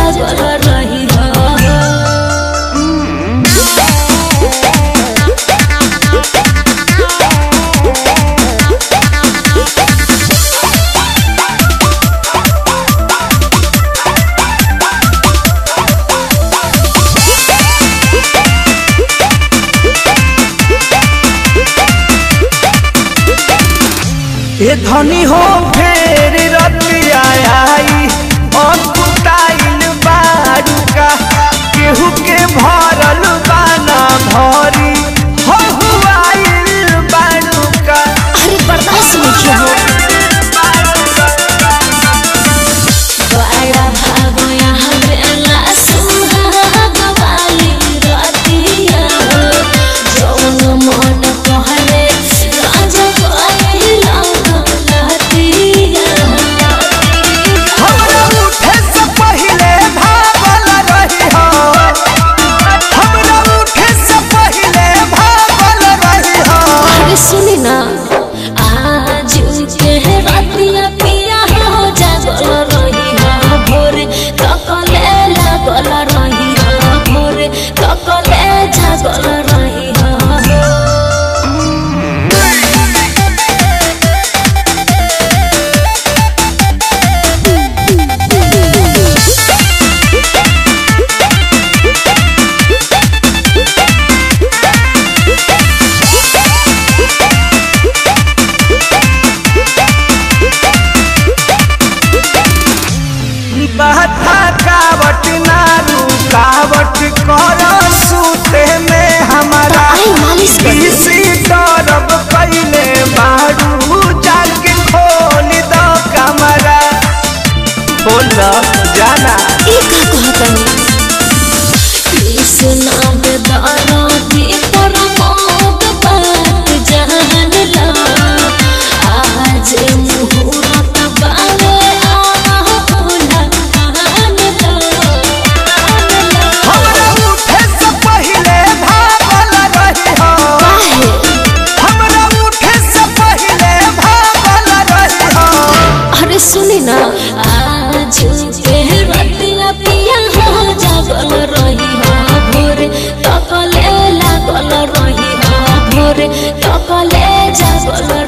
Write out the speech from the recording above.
जागल रही हो ए धनी हो फेर रतिया आई अकुताइल बाड़ूका केहू के भरल बाना भरी हो हुआइल बाड़ूका अरे बर्दाश्त नहीं हो बड़ा भागो यहाँ बेला सुहाग वाली रातिया जौन मन कहले राजा कहला लहतिया हमरा उठे से पहिले भागल रही हो हमरा उठे से पहिले भागल रही हो अरे सुनी ना आज के रातिया पिया हो जागल रही हो भोर तकले लागल रही हो भोर तकले जागल रही हो बहता कावट ना रुकावट कर सूते में हमारा आई मालिश कर दे। किसी तरफ पहले बारू जाके खोल दो कमरा खोल दो जाना ई का कहतनी कृष्ण बेदारा दी पर मोद बात जान ला आज मुहूर्त बावे आहुला आन ला हमरा उठे से पहले भागल रही हो काहे हमरा उठे से पहले भागल रही हो अरे सुनी ना आज के रतिया पिया हो जागल रही हो भोर तकले लागल रही हो भोर तकले जागल